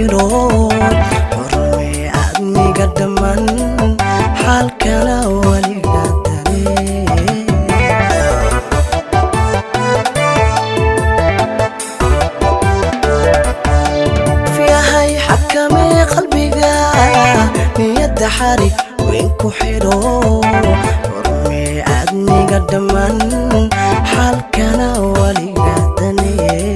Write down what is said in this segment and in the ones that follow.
xidho horme adniga dhamman xaalkana weliga dale yahay xakamee qalbiga niyadda xarig weyn ku xidho horme adniga dhamman xaalkana weliga dane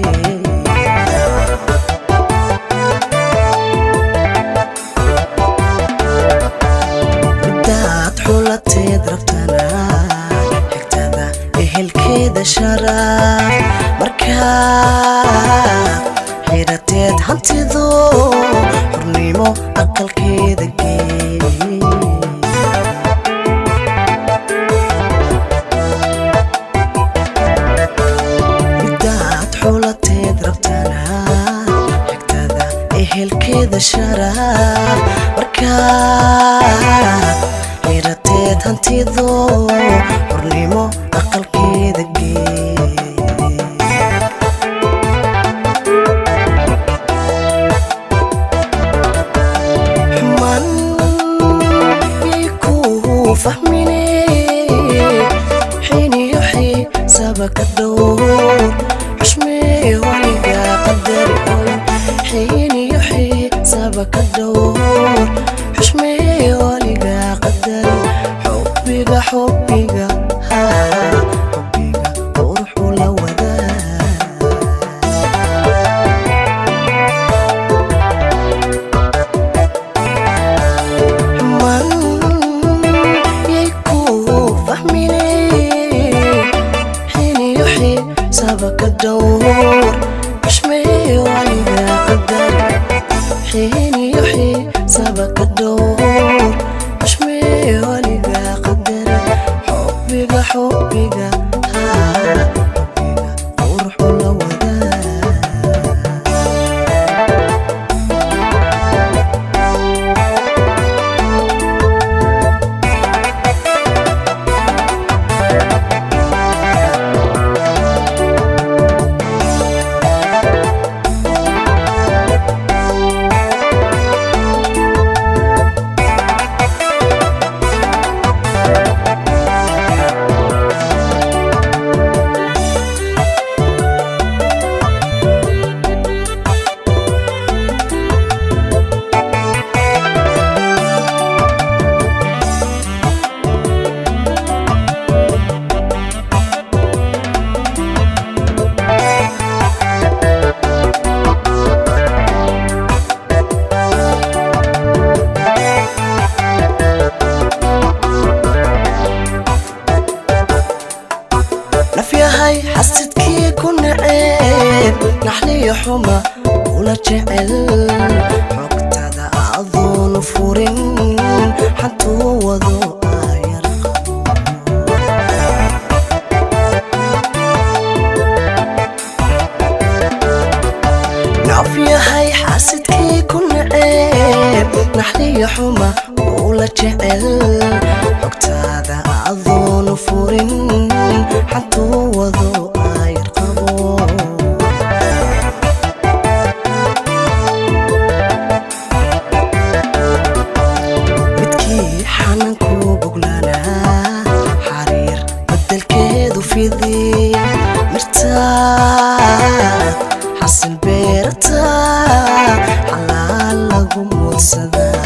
daad xulateed rabtana xigtada ehelkeeda sharaaf markaa xirateed hantido xurnimo aqalkeeda gee midaad xulateed rabtana xigtada ehelkeeda sharaaf markaa xirateed hantido xurnimo aqalkeeda gee xuman yay ku fahmine xiiniyo xiisaba ka dhowr xushmee waliga qadari oy xiiniyo xiisaba ka dhowr xushmee waliga qadari xubbiga xubbiga haa xubbiga quruxu la wadaa man yay ku fahmine xiniyo xiisaba ka dhowr xushmee waliga qadar xiniyo xiisaba ka dhowr xushmee waliga qadar xubbiga xubbiga haa xubbiga quruxu la wadaa nafyahay xasidkii ku naceeb naxliyo xuma ula jecel xogtada adoonu furin xantuu wado aayar nafyahay xasidkii ku naceeb naxliyo xuma ula jecel xogtaada adoonu furin xantuu wado aayar qabo midkii xanankuu boglanaa xariir bedelkeedu fidi mirtaad xasil beerata xalaal lagu muudsadaa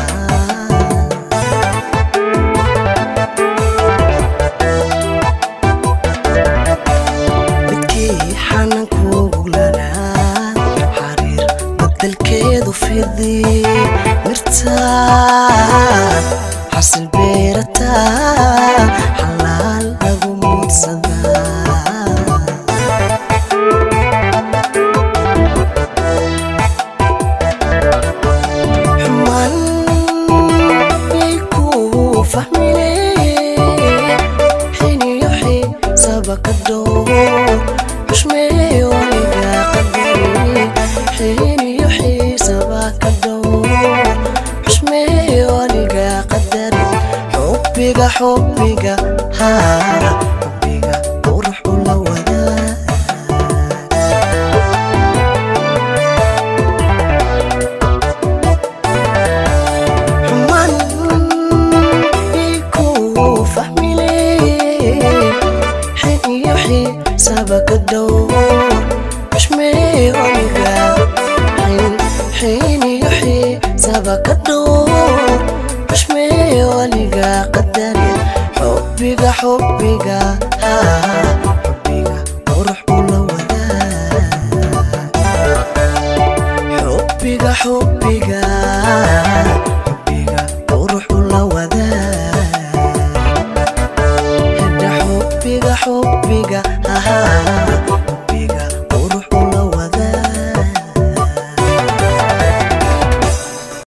midkii xanankuu boglanaa xariir bedelkeedu fidi mirtaad xasil beerata xalaal lagu muudsadaa xuman yay ku fahmine xiniyo xiisaba ka dhowr xushmee waliga qadari xiniyo xiisaba ka dhowr xushmee waliga qadari xubbiga xubbiga haa xubbiga quruxu la wadaa xiisaba ka dhowr xushmeeye weliga qadari xubbiga xubbiga xubbiga qurux ula wadaa xubbiga xubbiga